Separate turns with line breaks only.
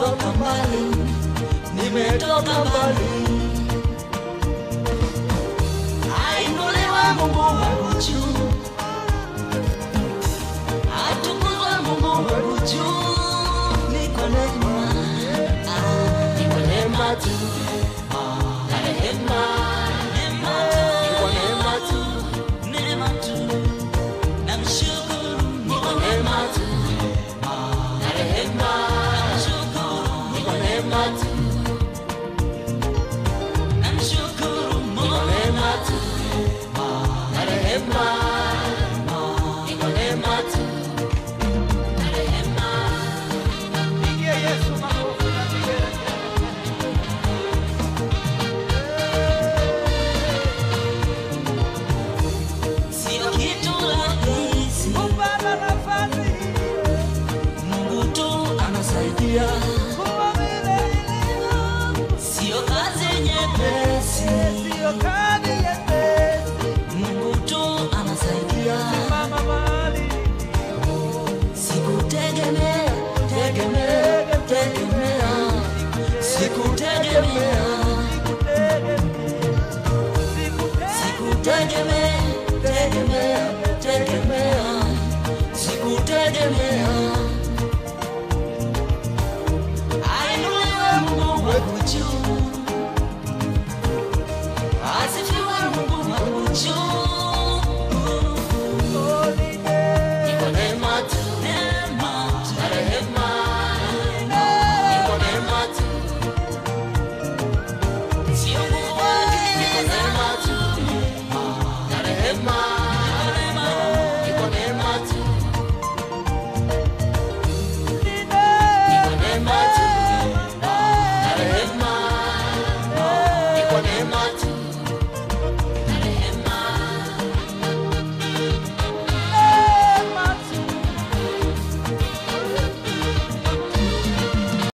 nimetoka mbali, nimetoka mbali. Ainuliwe Mungu wangu juu, atukuzwe Mungu wangu juu. Ni kwa neema, ah, ni kwa neema tu, ah, na rehema, neema tu, ni kwa neema tu, neema tu. Namshukuru ni kwa neema tu, ah, na rehema, namshukuru ni kwa neema tu. Namshukuru Mungu kwa neema tu, ah, na rehema, ni kwa neema tu, na rehema.
Pigie Yesu makofi na vigelegele.
Sio kitu rahisi,
Kupata nafasi hii,
Mungu tu anasaidia.
kuwa vile ilivyo,
Sio kazi nyepesi,
sio kazi nyepesi.
Mungu tu anasaidia.
Mama mahali
Sikutegemea, tegemea, tegemea, sikutegemea, sikutegemea, tegemea, tegemea, sikutegemea. Ainuliwe Mungu wangu juu, asifiwe Mungu wangu juu. Ni kwa neema tu, neema tu, na rehema. Ni kwa neema tu. Sio nguvu, ni kwa neema tu, na rehema.